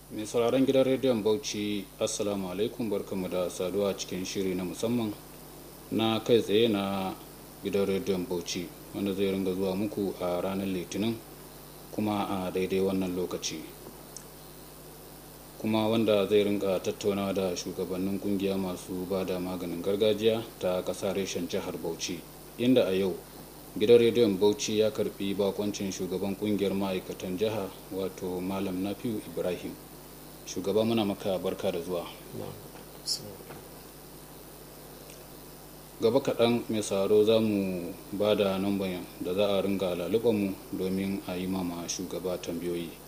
mai sauraron gidan rediyon bauchi assalamu alaikum barkamu da saduwa cikin shiri na musamman na kai tsaye na gidan rediyon bauchi wanda zai ringa zuwa muku a ranar litinin kuma a daidai wannan lokaci kuma wanda zai ringa tattaunawa da shugabannin kungiya masu ba da maganin gargajiya ta ƙasa reshen jihar bauchi inda a yau gidan rediyon bauchi ya karbi bakoncin shugaban kungiyar ma'aikatan jiha wato malam nafiu ibrahim shugaba muna maka barka da zuwa gaba kaɗan mai saro za mu ba da namban da za a ringa mu domin a yi mama shugaba tambayoyi